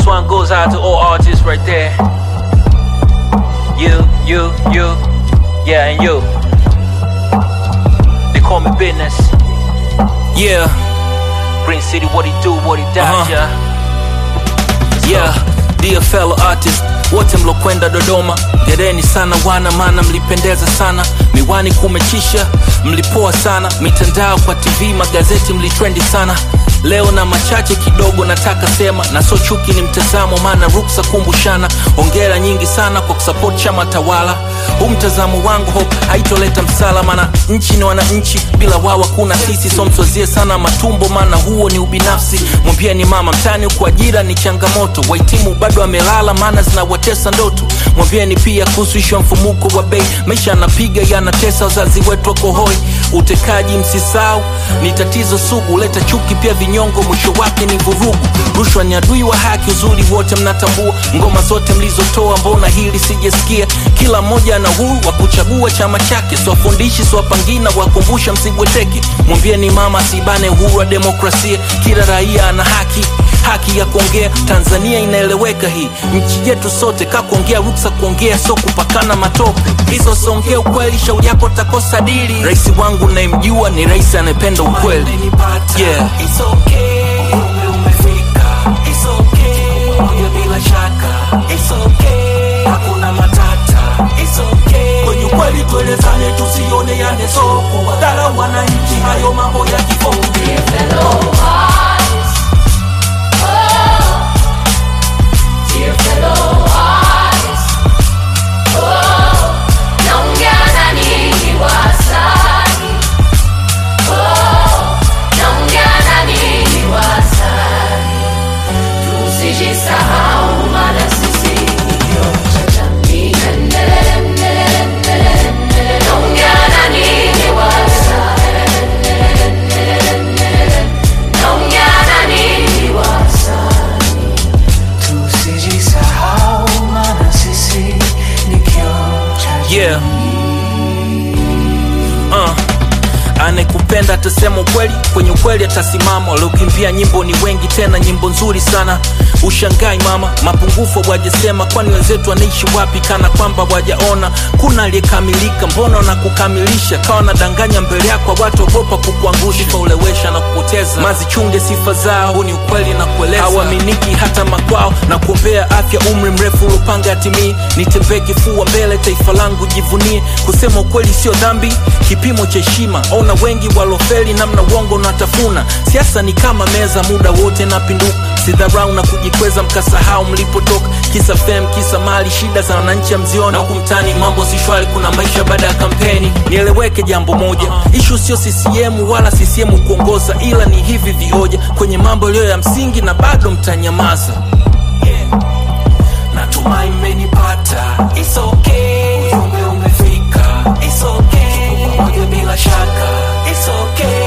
This one goes out to all artists right there. You, you, you, yeah, and you. They call me business. Yeah, Green City, what he do, what he does, Uh-huh. yeah. yeah, dear fellow artist wote mlokwenda Dodoma, gereni sana wana, maana mlipendeza sana, miwani kumechisha, mlipoa sana, mitandao kwa TV, magazeti mlitrendi sana. Leo na machache kidogo nataka sema, na so chuki ni mtazamo, maana ruksa kumbushana. Hongera nyingi sana kwa kusupport chama tawala. Huu mtazamo wangu hope haitoleta msala, maana nchi ni wananchi, bila wao kuna sisi. So mswazie sana matumbo, maana huo ni ubinafsi. Mwambieni mama mtani huku ajira ni changamoto, wahitimu bado amelala, maana zinawatesa ndoto. Mwambieni pia kuhusu ishu ya mfumuko wa bei, maisha yanapiga yanatesa, wazazi wetu wako hoi. Utekaji msisau ni tatizo sugu, leta chuki pia vinyongo, mwisho wake ni vurugu. Rushwa ni adui wa haki, uzuri wote mnatambua. Ngoma zote mlizotoa, mbona hili sijasikia? Kila mmoja ana huru wa kuchagua chama chake, siwafundishi siwapangina, wakumbusha msibweteke. Mwambieni mama asibane uhuru wa demokrasia, kila raia ana haki haki ya kuongea. Tanzania inaeleweka hii nchi yetu sote, ka kuongea ruksa kuongea, so kupakana matope. Hizo songea ukweli, shauri yako takosa dili. Rais wangu nayemjua ni rais anayependa ukweli. Yeah. It's okay. Umri umefika. It's okay. Moja bila shaka. It's okay. Hakuna matata. It's okay. Kwenye ukweli tuelezane, tusione yane soko. Wadhara wananchi, hayo mambo ya kibonge. Dear fellow artists, oh, naongea na ninyi wasanii, oh, naongea na ninyi wasanii, tusijisahau maana sisi ni kioo cha jamii. Endelele, endelele, endelele, endelele, naongea na ninyi wasanii, endelele, endelele, endelele, naongea na ninyi wasanii. Tusijisahau maana sisi ni kioo cha Yeah. Uh. Anekupenda atasema ukweli, kwenye ukweli atasimama. Waliokimbia nyimbo ni wengi, tena nyimbo nzuri sana. Ushangai mama, mapungufu wajasema, kwani wenzetu wanaishi wapi? Kana kwamba wajaona kuna aliyekamilika, mbona na kukamilisha kawa nadanganya mbele yako, watu ogopa kukuangusha, kaulewesha na kupoteza. Mazichunge sifa zao, huu ni ukweli na kueleza, hawaaminiki hata makwao, na kuombea afya, umri mrefu ulopanga atimii. Nitembee kifua mbele, taifa langu jivunie. Kusema ukweli sio dhambi, kipimo cha heshima. Ona wengi walofeli, namna uongo unatafuna. Siasa ni kama meza, muda wote napinduka. Sidharau na kujikweza, mkasahau mlipotoka. Kisa fem, kisa mali, shida za wananchi mziona. Huku mtani mambo si shwari, kuna maisha baada ya kampeni. Nieleweke jambo moja, ishu sio CCM wala CCM kuongoza, ila ni hivi vioja kwenye mambo yaliyo ya msingi, na bado mtanyamaza. Natumai mmenipata. It's okay. Ujumbe umefika. It's okay. Tuko pamoja bila shaka. It's okay.